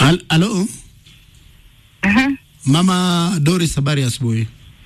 Al Alo, Aha. Mama Doris, habari ya asubuhi.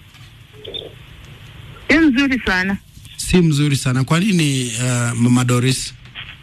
Ni mzuri sana. Si mzuri sana. Kwa nini uh, Mama Doris?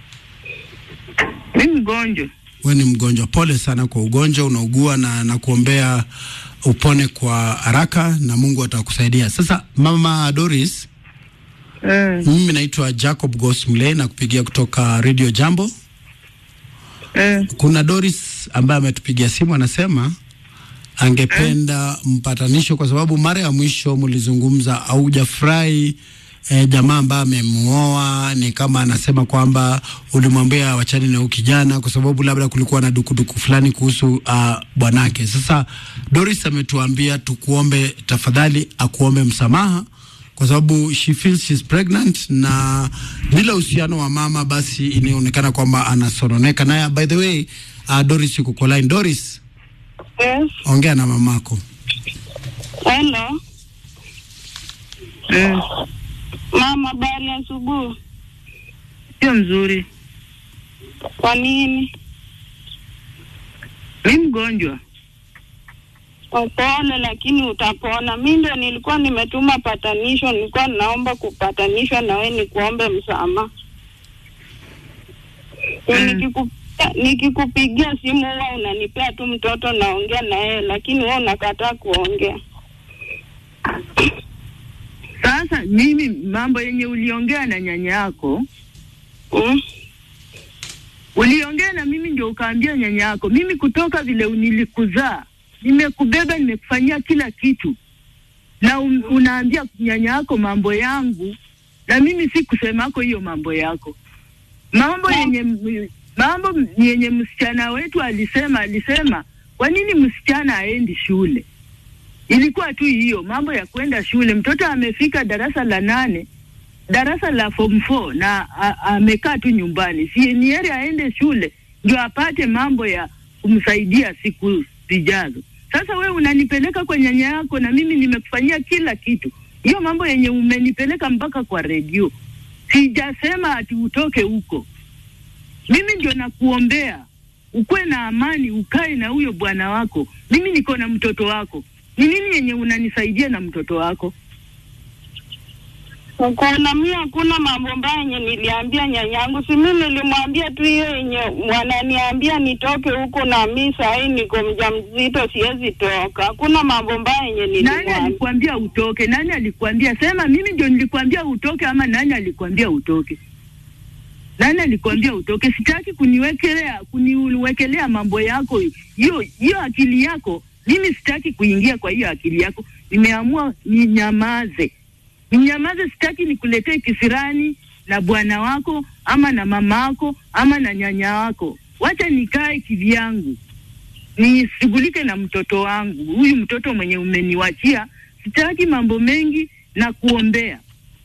Mi mgonjwa. We ni mgonjwa. Pole sana kwa ugonjwa unaugua, na nakuombea upone kwa haraka na Mungu atakusaidia. Sasa Mama Doris, Mm. mimi naitwa Jacob Gosmley na kupigia kutoka Radio Jambo. Mm. Kuna Doris ambaye ametupigia simu anasema angependa mpatanisho kwa sababu mara ya mwisho mlizungumza haujafurahi eh, jamaa ambaye amemuoa ni kama anasema kwamba ulimwambia wachani na huyu kijana kwa sababu labda kulikuwa na dukuduku fulani kuhusu uh, bwanake. Sasa Doris ametuambia tukuombe tafadhali, akuombe msamaha kwa sababu she feels she's pregnant na bila uhusiano wa mama, basi inaonekana kwamba anasononeka naye. By the way, uh, Doris yuko kwa line. Doris, Yes. ongea na mamako. Hello. Mm. Mama, habari ya asubuhi. Sio mzuri. Kwa nini? Mi mgonjwa. Upole lakini utapona. Mi ndio nilikuwa nimetuma patanisho, nilikuwa naomba kupatanishwa na wewe nikuombe msamaha. Mm. Nikiku- Nikikupigia simu huwa unanipea tu mtoto naongea na yeye, lakini wewe unakataa kuongea. Sasa mimi mambo yenye uliongea na nyanya yako, Mm? uliongea na mimi ndio ukaambia nyanya yako, mimi kutoka vile nilikuzaa, nimekubeba, nimekufanyia kila kitu, na un, unaambia nyanya yako mambo yangu, na mimi si kusemako hiyo mambo yako, mambo Na- yenye mambo yenye msichana wetu alisema, alisema kwa nini msichana aendi shule? Ilikuwa tu hiyo mambo ya kwenda shule. Mtoto amefika darasa la nane, darasa la form 4 na a- amekaa tu nyumbani, si ni heri aende shule ndio apate mambo ya kumsaidia siku zijazo. Sasa wewe unanipeleka kwa nyanya yako na mimi nimekufanyia kila kitu. Hiyo mambo yenye umenipeleka mpaka kwa redio, sijasema ati utoke huko. Mimi ndio nakuombea ukuwe na amani, ukae na huyo bwana wako. Mimi niko na mtoto wako. Ni nini yenye unanisaidia na mtoto wako? Kuna mi hakuna mambo mbaya yenye niliambia nyanyangu, si mi nilimwambia tu hiyo yenye wananiambia nitoke huko, na mi sahii niko mjamzito, siwezi toka. Hakuna mambo mbaya yenye Nani nilimwambia. alikwambia utoke? Nani alikwambia? Sema mimi ndio nilikwambia utoke, ama nani alikwambia utoke? Nani alikwambia utoke? Sitaki kuniwekelea kuniwekelea mambo yako hiyo hiyo akili yako. Mimi sitaki kuingia kwa hiyo akili yako. Nimeamua ninyamaze, ninyamaze. Sitaki nikuletee kisirani na bwana wako ama na mama wako ama na nyanya wako. Wacha nikae kivyangu nishughulike na mtoto wangu, huyu mtoto mwenye umeniwachia. Sitaki mambo mengi na kuombea.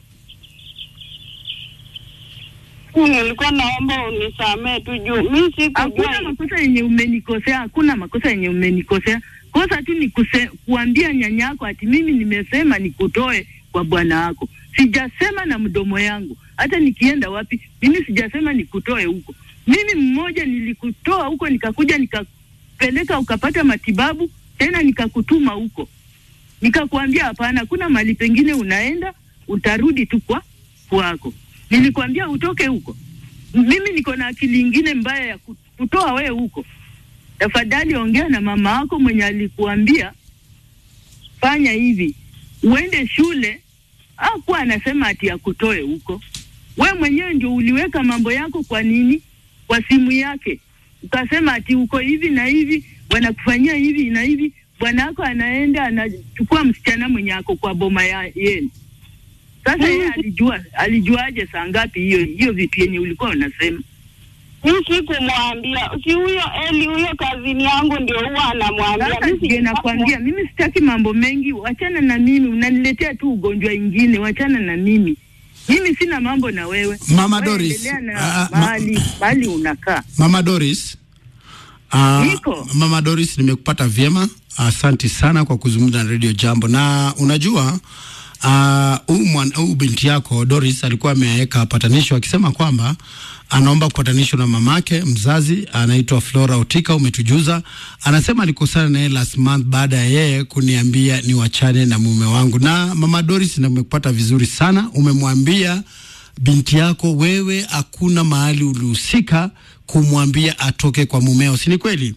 Nilikuwa naomba unisamee tu juu mi Hakuna sikujua. makosa yenye umenikosea, hakuna makosa yenye umenikosea. Kosa tu ni kuse, kuambia nyanyako ati mimi nimesema nikutoe kwa bwana wako. Sijasema na mdomo yangu, hata nikienda wapi mimi sijasema nikutoe huko. Mimi mmoja nilikutoa huko, nikakuja nikapeleka ukapata matibabu, tena nikakutuma huko, nikakwambia hapana, hakuna mahali pengine unaenda, utarudi tu kwa kwako. Nilikwambia utoke huko. Mimi niko na akili ingine mbaya ya ku- kutoa wewe huko. Tafadhali ongea na mama wako mwenye alikuambia fanya hivi, uende shule. Hakuwa anasema ati akutoe huko. We mwenyewe ndio uliweka mambo yako. Kwa nini? Kwa simu yake ukasema ati uko hivi na hivi, wanakufanyia hivi na hivi. Bwana wako anaenda anachukua msichana mwenye ako kwa boma ya yenu. Sasa yeye alijua, alijuaje saa ngapi hiyo hiyo vitu yenye ulikuwa unasema? Mi sikumwambia, si huyo Eli, huyo kazini yangu ndio huwa anamwambia. Sasa Mi ndio sijui nakwambia mimi sitaki mambo mengi, wachana na mimi, unaniletea tu ugonjwa ingine, wachana na mimi. Mimi sina mambo na wewe. Mama Wewe Doris, endelea ah, na ma- mahali mahali unakaa. Mama Doris. Uh, Niko. Mama Doris nimekupata vyema. Asante sana kwa kuzungumza na Radio Jambo. Na unajua huyu uh, huyu binti yako Doris alikuwa ameweka patanisho akisema kwamba anaomba kupatanishwa na mamake mzazi anaitwa Flora Otika, umetujuza. Anasema alikosana naye last month baada ya yeye kuniambia ni wachane na mume wangu. Na mama Doris, na umekupata vizuri sana, umemwambia binti yako wewe hakuna mahali ulihusika kumwambia atoke kwa mumeo, si ni kweli?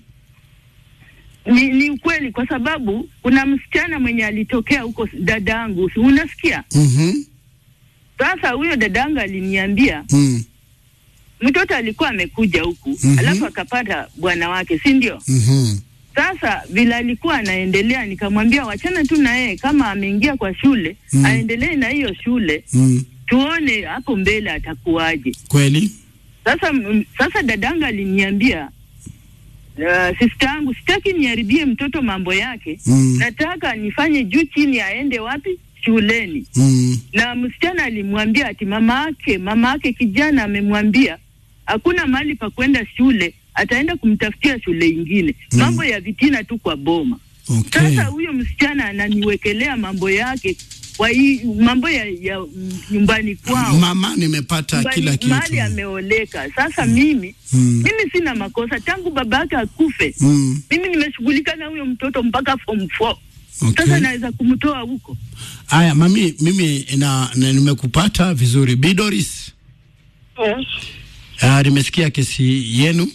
Ni, ni ukweli kwa sababu kuna msichana mwenye alitokea huko dadangu, si unasikia? Mhm. Sasa huyo dadangu aliniambia Mm. mtoto alikuwa amekuja huku Mhm. alafu akapata bwana wake, si ndio? Mhm. Sasa vile alikuwa anaendelea, nikamwambia wachana tu na yeye, kama ameingia kwa shule Mm. aendelee na hiyo shule, Mm. tuone hapo mbele atakuwaje. Kweli? Sasa m- sasa dadanga aliniambia uh, sista yangu, sitaki niharibie mtoto mambo yake Mm. nataka nifanye juu chini, aende wapi? Shuleni. Mm. Na msichana alimwambia ati mama yake mama yake kijana amemwambia hakuna mahali pa kwenda shule, ataenda kumtafutia shule ingine. Mm. Mambo ya vitina tu kwa boma. Okay. Sasa huyo msichana ananiwekelea mambo yake kwa hii mambo ya, ya mm, nyumbani kwao Mama, nimepata Nyumbani- kila kitu. mahali ameoleka. Sasa mimi Mm. mimi sina makosa tangu baba yake akufe. Mm. Mimi nimeshughulika na huyo mtoto mpaka form 4. Sasa Okay. naweza kumtoa huko. Aya, mami, mimi na, na nimekupata vizuri. Bi Doris, Yes. uh, nimesikia kesi yenu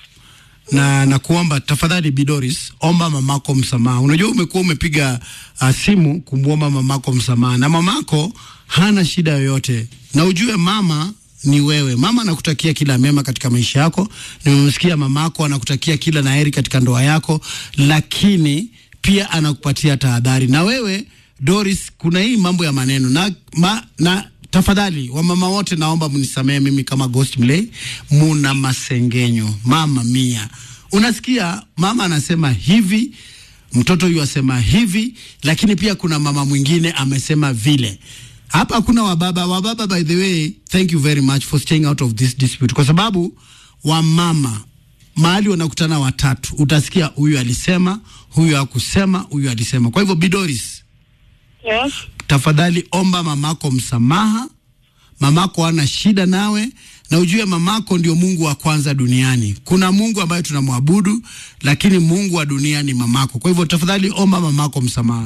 na nakuomba tafadhali, Bi Doris, omba mamako msamaha. Unajua umekuwa umepiga uh, simu kumwomba mamako msamaha, na mamako hana shida yoyote, na ujue mama ni wewe. Mama anakutakia kila mema katika maisha yako. Nimemsikia mamako anakutakia kila laheri katika ndoa yako, lakini pia anakupatia tahadhari. Na wewe Doris, kuna hii mambo ya maneno na, ma, na tafadhali wamama wote, naomba mnisamehe mimi kama Ghost Mlay, muna masengenyo. Mama mia, unasikia mama anasema hivi, mtoto huyu asema hivi, lakini pia kuna mama mwingine amesema vile. Hapa hakuna wababa. Wababa, by the way, thank you very much for staying out of this dispute, kwa sababu wamama mahali wanakutana watatu, utasikia huyu alisema, huyu hakusema, huyu alisema. Kwa hivyo Bidoris, Yes. tafadhali omba mamako msamaha. Mamako hana shida nawe, na ujue mamako ndio Mungu wa kwanza duniani. Kuna Mungu ambaye tunamwabudu, lakini Mungu wa dunia ni mamako. Kwa hivyo tafadhali omba mamako msamaha.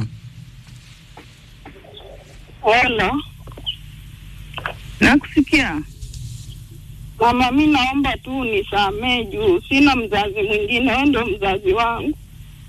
Hello. Nakusikia. Mama, mi naomba tu unisamee juu sina mzazi mwingine, wewe ndio mzazi wangu.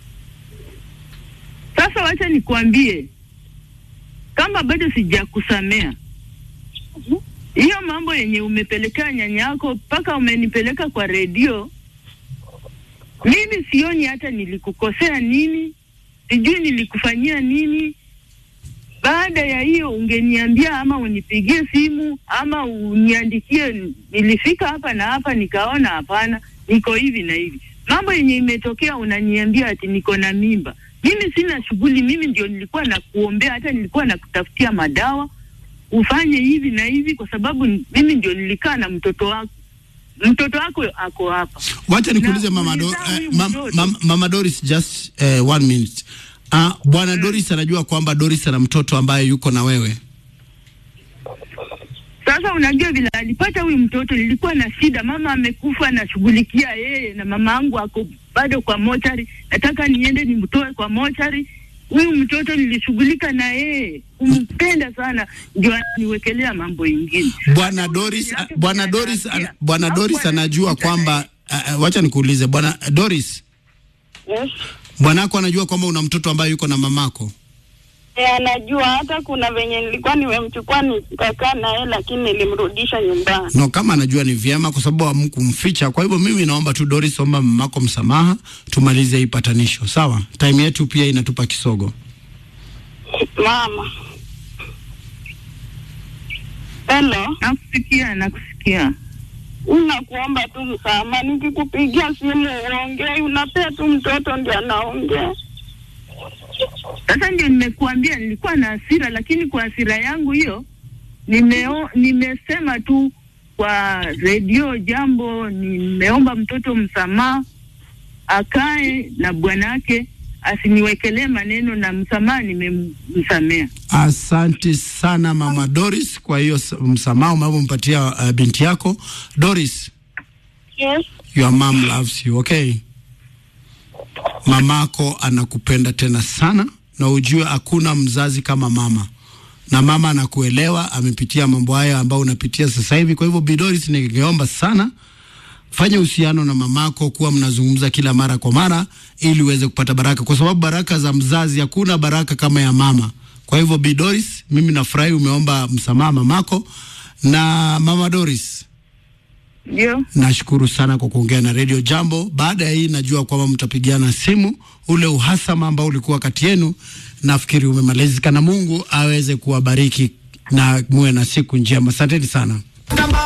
Sasa wacha nikuambie, kama bado sijakusamea hiyo mambo yenye umepelekea nyanya yako mpaka umenipeleka kwa redio, mimi sioni hata nilikukosea nini, sijui nilikufanyia nini. Baada ya hiyo ungeniambia ama unipigie simu ama uniandikie, nilifika hapa na hapa nikaona hapana, niko hivi na hivi. Mambo yenye imetokea unaniambia ati niko na mimba. Mimi sina shughuli, mimi ndio nilikuwa nakuombea, hata nilikuwa nakutafutia madawa ufanye hivi na hivi, kwa sababu mimi ndio nilikaa na mtoto wako. Mtoto wako ako hapa. Wacha nikuulize Na mama, do, ulizaa eh, huyu mam, mtoto. mam, mama Doris just eh, one minute. Uh, bwana Doris anajua kwamba Doris ana mtoto ambaye yuko na wewe. Sasa unajua vile alipata huyu mtoto, nilikuwa na shida. Mama amekufa, nashughulikia yeye, na mama yangu ako bado kwa mochari. Nataka niende nimtoe kwa mochari. Huyu mtoto nilishughulika na yeye, kumpenda sana, ndio aniwekelea mambo ingine. Bwana Doris, yake bwana mwenye Doris, anaambia, ana- bwana hakuwa Doris anajua anashika kwamba uh, uh, wacha nikuulize bwana Doris, Yes. bwanako anajua kwamba una mtoto ambaye yuko na mamako. E, anajua hata kuna venye nilikuwa nimemchukua nikakaa naye, lakini nilimrudisha nyumbani. No, kama anajua ni vyema, kwa sababu hamkumficha. Kwa hivyo mimi naomba tu Doris, omba mamako msamaha, tumalize hii patanisho, sawa? Time yetu pia inatupa kisogo. Mama. Hello. Nakusikia, nakusikia. Unakuomba tu msamaha, nikikupigia simu uongei, unapea tu mtoto ndio anaongea. Sasa ndio nimekuambia nilikuwa na hasira, lakini kwa hasira yangu hiyo nimeo, nimesema tu kwa redio jambo, nimeomba mtoto msamaha, akae na bwanake asiniwekelee maneno na msamaha, nimemsamea. Asante sana mama Doris kwa hiyo s- msamaha unaompatia uh, binti yako Doris. Yes. Your mom loves you, okay? Mamako anakupenda tena sana, na ujue hakuna mzazi kama mama, na mama anakuelewa, amepitia mambo haya ambayo unapitia sasa hivi. Kwa hivyo, Bi Doris, ningeomba sana fanya uhusiano na mamako, kuwa mnazungumza kila mara kwa mara, ili uweze kupata baraka, kwa sababu baraka za mzazi, hakuna baraka kama ya mama. Kwa hivyo, Bi Doris, mimi nafurahi umeomba msamaha mamako na mama Doris. Ndio, Nashukuru sana kwa kuongea na Radio Jambo. Baada ya hii, najua kwamba mtapigiana simu. Ule uhasama ambao ulikuwa kati yenu, nafikiri umemalizika, na Mungu aweze kuwabariki na muwe na siku njema. Asanteni sana.